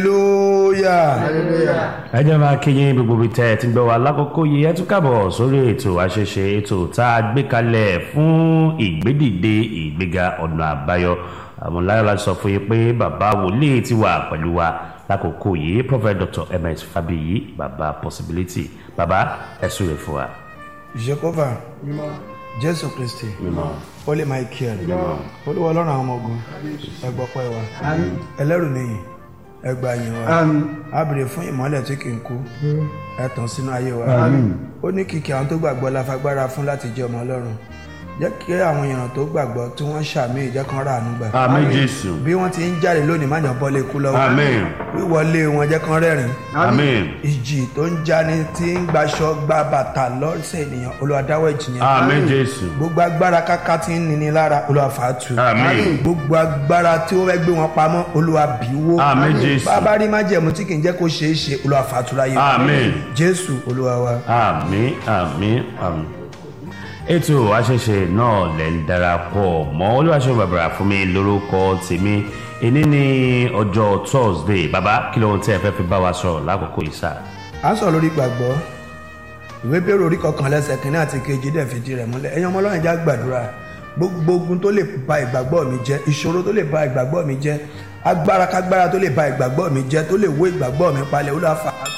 hallelujah. ẹ jẹ́ máa kí yín gbogbo ibi tẹ́ ẹ ti gbọ́ wa lákòókò yìí ẹ tún kábọ̀ sórí ètò àṣẹṣe ètò tá a gbé kalẹ̀ fún ìgbédìde ìgbéga ọ̀nà àbáyọ àwọn láyọ̀ láti sọ fún yín pé bàbá wòlíì ti wà pẹ̀lú wa lákòókò yìí prophet dr ms fabiyi bàbá possibility bàbá ẹ súre fún wa. jehova jésù kristi mímọ́ holy michael olúwa ọlọ́run àwọn ọmọ ogun ẹgbọ́pẹ́ wa ẹlẹ́rù nìyí ẹgbà yín wa a béèrè fún ìmọ́lẹ̀ tí kì í kú ẹ tàn sínú ayé wa ó ní kìkì àwọn tó gbàgbọ́ la fagbára fún láti jẹ́ ọmọ ọlọ́run jẹ́ kí àwọn èèyàn tó gbàgbọ́ tí wọ́n ṣàmì ìjẹ́ kan rà àánú gbà àmín jésù bí wọ́n ti ń jáde lónìí má yàn bọ́lé ikú lọ́wọ́ àmín wíwọlé wọn jẹ́ kan rẹ́rìn àmín ìjì tó ń jáni tí ń gbaṣọ gba bàtà lọ́sẹ̀ ènìyàn olùwàdáwọ̀ ìjì yẹn àmín jésù gbogbo agbára káká tí ń nini lára olúwa fàátù àmín gbogbo agbára tí ó fẹ́ gbé wọn pamọ́ olúwa bíwó àmín jésù bàbá rí májẹ̀mú tí kì í jẹ́ kó ṣeé ṣe olúwa fàátù láyé àmín. jésù olúwa wa. àmì àmì àmì. ètò àṣẹṣe náà lè ń darapọ̀ mọ́ olúwaṣẹ́ bàbàrà fún mi lórúkọ tèmi èní ní ọjọ́ thursday bàbá kí lóhun tí ẹ fẹ́ fi bá wa sọ̀rọ̀ lákòókò yìí sá. à ń sọ̀rọ̀ lórí gbàgbọ́ ìwé bẹ̀rù orí kọkàn lẹ́sẹ̀ kínní àti kejì dẹ̀ fìdí rẹ̀ múlẹ̀ ẹ̀yin ọmọ ọlọ́run já gbàdúrà gbogbo ogun tó lè ba ìgbàgbọ́ mi jẹ́ ìṣòro tó lè ba ìgbàgbọ́ mi jẹ́ agbára kágbára tó lè ba ìgbàgbọ́ mi jẹ́ tó lè wó ìgbàgbọ́ mi palẹ̀ olúwa fà á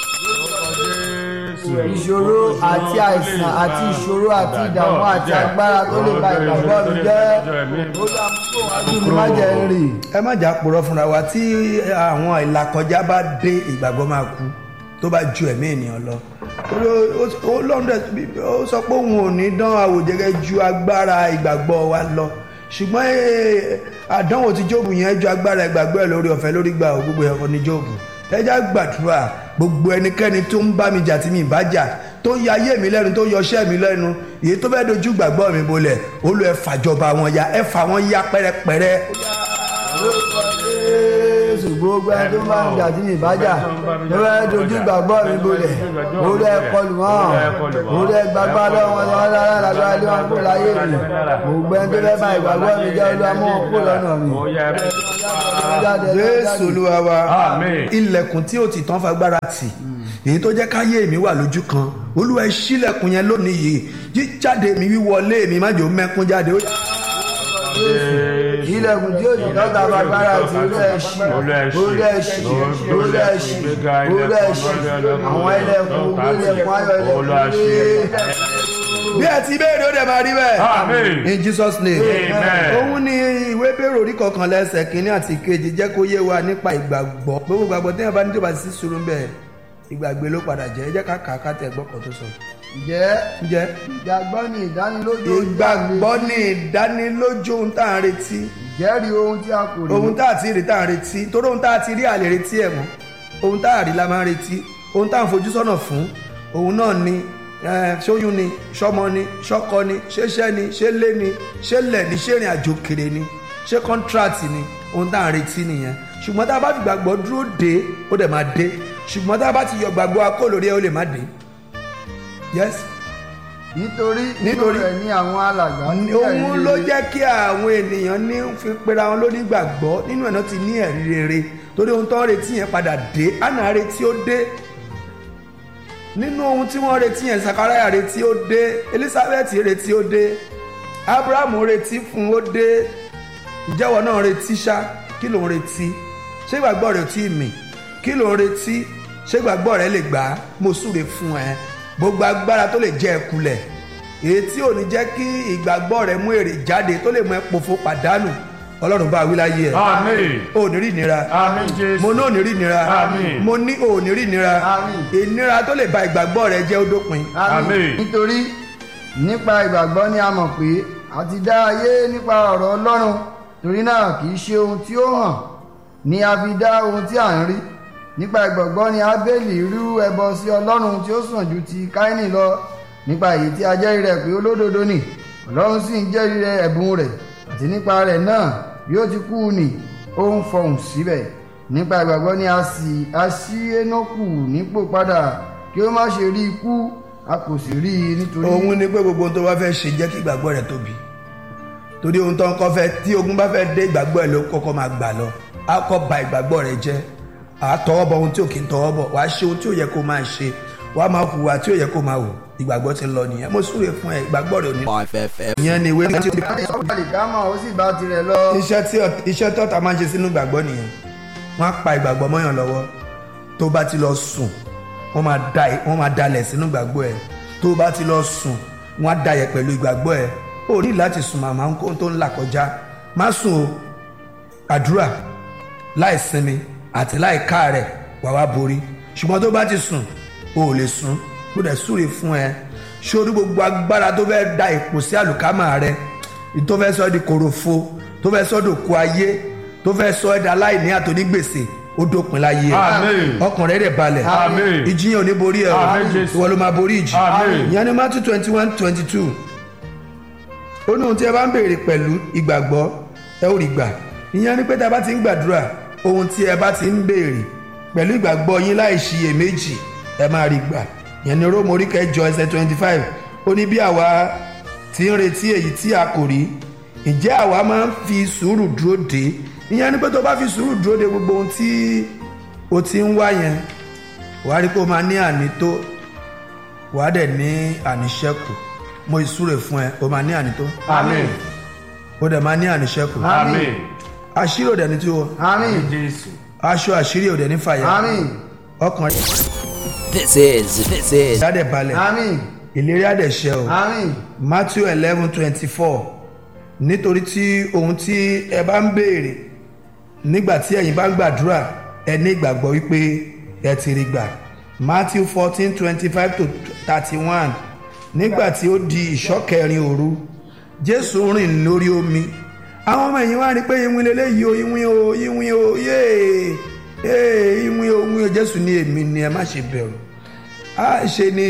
ìṣòro àti àìsàn àti ìṣòro àti ìdààmú àti agbára tó lè ba ìgbàgbọ́ mi jẹ́ olùdàmúkò wájú mi má jẹ́ ń rì. ẹ má jà purọ́ fúnra wa tí àwọn ìlàkọjá bá dé ìgbàgbọ́ máa kú tó bá ju ẹ̀mí ènìyàn lọ torí ó- ó lọ́ndẹ̀ ó sọ pé òun ò ní dán àwòjẹ́gẹ́ ju agbára ìgbàgbọ́ wa lọ ṣùgbọ́n eh, àdánwò tí jóòbù yẹn ju agbára ìgbàgbọ́ ẹ̀ lórí ọ̀fẹ́ lórí gbà ó gbogbo ẹ̀kọ́ ní jóòbù ẹjá gbàdúrà gbogbo ẹnikẹ́ni tó ń bá mi jà tí mi bá jà tó ń ya ayé mi lẹ́nu tó ń yọṣẹ́ mi lẹ́nu èyí tó fẹ́ dojú gbàgbọ́ mi bolẹ̀ olú ẹ fàjọba wọn ya ẹ fà wọn ya pẹ́rẹpẹ́rẹ lórúkọ jésù gbogbo ẹni tó máa ń jà tí mi bá jà tó fẹ́ dojú gbàgbọ́ mi bolẹ̀ orí ẹ kọlù wọn orí ẹ gbàgbọ́ lọ́wọ́ wọn lọ́wọ́ lára lágbára lé wọn kó láyé mi gbogbo ẹni tó fẹ́ bá ìgbàgbọ́ mi jẹ́ olúwa mú wọn kó lọ́nà mi. Jáde, jésù jáde. olúwa wa Àmín. ilẹ̀kùn tí ó ti tán fagbára tì èyí tó jẹ́ káyé mi wà lójú kan olúwa ẹ ṣílẹ̀kùn yẹn lónìí yìí jíjáde mi wíwọlé mi má jò mẹ́kún jáde ó yá. ilẹ̀kùn tí òjò lọ́ta fagbára ti olú ẹ̀ṣì olú ẹ̀ṣì olú ẹ̀ṣì olú ẹ̀ṣì àwọn ilẹ̀kùn olú ilẹ̀kùn ayọ̀ ilẹ̀kùn bí ẹ ti béèrè ó dẹ̀ máa rí bẹ́ẹ̀ Àmín. in jesus name Amen. òun ni ìwé bèrè orí kọkànlá ẹsẹ̀ kínní àti kejì jẹ́ kó yé wa nípa ìgbàgbọ́ gbogbo ìgbàgbọ́ téèyàn bá ní tó bá sí sùúrù bẹ́ẹ̀ ìgbàgbé ló padà jẹ́ ẹ jẹ́ ká kà á ká tẹ̀ gbọ́kàn tó sọ. ǹjẹ́ ǹjẹ́ ìgbàgbọ́ ni ìdánilójú ojú ìgbàgbọ́ ní ìdánilójú ohun tá à ń retí ìjẹ́rìí ohun tí a kò rí ohun tá à ti rí tá à ń retí torí ohun tá à ti rí àlè retí ẹ̀ mọ́ ohun tá à rí la máa ń retí ohun tá à ń fojú sọ́nà fún òun náà ni eh, ṣóyún ni ṣọmọ ni ṣọkọ ni ṣéṣẹ́ ni ṣélé ni ṣélẹ̀ ni ṣérìn àjò kéré ni ṣé kọ́ńtíráàtì ni ohun tá à ń retí nìyẹn ṣùgbọ́n tá a bá fi gbàgbọ́ dúró dé ó dẹ̀ máa dé ṣùgbọ́n tá a bá ti yọ gbàgbọ́ akó lórí ẹ̀ ó lè má dé yes nítorí nínú Nítorí- rẹ̀ ní àwọn alàgbà ní ẹ̀rí òun ló rere. jẹ́ kí àwọn ènìyàn ní fi pera wọn lóní gbàgbọ́ nínú ẹ̀ náà ti ní ẹ̀rí rere torí ohun tó ń retí yẹn padà dé àná retí ó dé nínú ohun tí wọ́n retí yẹn sakaraya retí ó dé elizabeth retí ó dé abrahamu retí fún ó dé ìjẹ́wọ́ náà retí ṣá kí ló ń retí ṣé ìgbàgbọ́ rẹ̀ ò tí ì mì kí ló ń retí ṣé ìgbàgbọ́ rẹ̀ lè gbà á mo súre fún ẹ gbogbo agbára tó lè jẹ́ ẹ kulẹ̀ èyí tí ò ní jẹ́ kí ìgbàgbọ́ rẹ̀ mú èrè jáde tó lè mú ẹ pòfo pàdánù ọlọ́run bá wí láyé ẹ àmín ò ní rí ìnira àmín jésù mo ní ò ní rí ìnira Àmín. mo ní ò ní rí ìnira Àmín. ìnira tó lè ba ìgbàgbọ́ rẹ jẹ́ ó dópin Àmín. nítorí nípa ìgbàgbọ́ ni a mọ̀ pé a ti dá ayé nípa ọ̀rọ̀ ọlọ́run torí náà kì í ṣe ohun tí ó hàn ni a fi dá ohun tí à ń rí nípa ìgbàgbọ́ ni abeli rú ẹbọ sí ọlọ́run tí ó sàn ju ti káínì lọ nípa èyí tí a jẹ́rìí rẹ̀ pé olódodo ni ọlọ́run sì ń jẹ́rìí rẹ̀ ẹ̀bùn rẹ̀ àti nípa rẹ̀ náà bí ó ti kú ni ó ń fọhùn síbẹ̀ nípa ìgbàgbọ́ ni a sì a ṣí énókù nípò padà kí ó má ṣe rí ikú a kò sì rí i nítorí òun ni pé gbogbo ohun tó bá fẹ́ ṣe jẹ́ kí ìgbàgbọ́ rẹ tóbi torí ohun tó ń kọ́ fẹ́ tí ogun bá fẹ́ dé ìgbàgbọ́ ẹ ló kọ́kọ́ máa gbà lọ á kọ́ ba ìgbàgbọ́ rẹ jẹ́ à tọwọ́ bọ ohun tí ò kí ń tọwọ́ bọ̀ wàá ṣe ohun tí ò yẹ kó máa ṣe wàá máa hùwà tí ò yẹ kó máa hù ìgbàgbọ́ ti ń lọ nìyẹn mo súre fún ẹ ìgbàgbọ́ rẹ ò ní. ìyẹn ni ìwé tí àlìkámọ̀ ó sì bá tirẹ̀ lọ. iṣẹ́ tí ọ- iṣẹ́ tí ọ̀tá máa ń ṣe sínú ìgbàgbọ́ nìyẹn wọ́n á pa ìgbàgbọ́ mọ́yàn lọ́wọ́ tó bá ti lọ sùn wọ́n máa da wọ́n máa dalẹ̀ sínú ìgbàgbọ́ ẹ̀ tó bá ti lọ sùn wọ́n á dayẹ̀ pẹ̀lú ìgbàgbọ́ ẹ̀ ó ní láti sùn màmá ń kó tó ń là kọjá má sùn o àdúrà láì sinmi àti láì káàrẹ̀ wà wá borí ṣùgbọ́n tó bá ti sùn o ò lè sùn kó dẹ̀ súre fún ẹ sórí gbogbo agbára tó fẹ́ da ipò sí àlùkámà rẹ tó fẹ́ sọ ẹ́ di kòròfo tó fẹ́ sọ ẹ́ dòkú ayé tó fẹ́ sọ ẹ́ di aláìní àtònígbèsè ó dópin láyé ẹ Àmín. ọkàn rẹ dẹ̀ balẹ̀ Àmín. ìjì yẹn ò ní borí ẹ o Àmín, Jésù. ìwọ ló máa borí ìjì Àmín. ìyẹn ní Matthew twenty one twenty two ó ní ohun tí ẹ bá ń béèrè pẹ̀lú ìgbàgbọ́ ẹ ó rí gbà ìyẹn ni pé tá a bá ti ń gbàdúrà ohun tí ẹ bá ti ń béèrè pẹ̀lú ìgbàgbọ́ yín láì ṣiyèméjì ẹ máa rí gbà ìyẹn ni róòmù orí kẹjọ ẹsẹ̀ twenty five ó ní bí àwa ti ń retí èyí tí a kò rí ǹjẹ́ àwa máa ń fi sùúrù dúró dé ìyẹn ni pé tó bá fi sùúrù dúró de gbogbo ohun tí o ti ń wá yẹn wàá rí pé o máa ní àní tó wàá dẹ̀ ní àníṣẹ́kù mo ìsúre fún ẹ o máa ní àní tó Àmín. o dẹ̀ máa ní àníṣẹ́kù Àmín. àṣírí òdẹ̀ ní tí o àmín Jésù. aṣọ àṣírí òdẹ̀ ní fàyà àmín ọkàn This is, this is rẹ̀ dẹ̀ balẹ̀ àmín ìlérí àdẹ̀ ṣẹ o àmín Matthew eleven twenty four nítorí tí ohun tí ẹ bá ń béèrè nígbà tí ẹ̀yin bá ń gbàdúrà ẹ ní ìgbàgbọ́ wípé ẹ ti rí gbà Matthew fourteen twenty five to thirty one nígbà tí ó di ìṣọ́kẹrin òru Jésù rìn lórí omi àwọn ọmọ ẹ̀yìn wá rí pé ìwìn lélẹ́yìí o ìwìn o ìwìn o yéè yéè ìwìn o ìwìn o Jésù ní èmi ni ẹ má ṣe bẹ̀rù á ṣe ni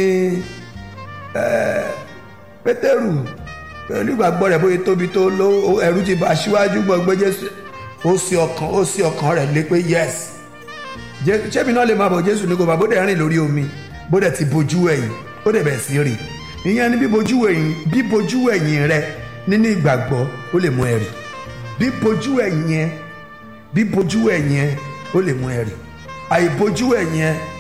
pétérù pẹ̀lú ìgbàgbọ́ rẹ̀ bóyá tóbi tó ló ẹ̀rù ti bá aṣíwájú gbọ́gbé jésù ó sí ọkàn ó sí ọkàn rẹ̀ lé pé yes Jé- ṣébi náà lè máa bọ̀ jésù ní kò bá bó dẹ̀ rìn lórí omi bó dẹ̀ ti bojú ẹ̀yìn ó dẹ̀ bẹ̀ sí rì ìyẹn ni bíbojú ẹ̀yìn bíbojú ẹ̀yìn rẹ nínú ìgbàgbọ́ ó lè mú ẹ rì bíbojú ẹ̀yìn ẹ bíbojú ẹ̀yìn ẹ ó lè mú ẹ rì àìbojú ẹ̀yìn ẹ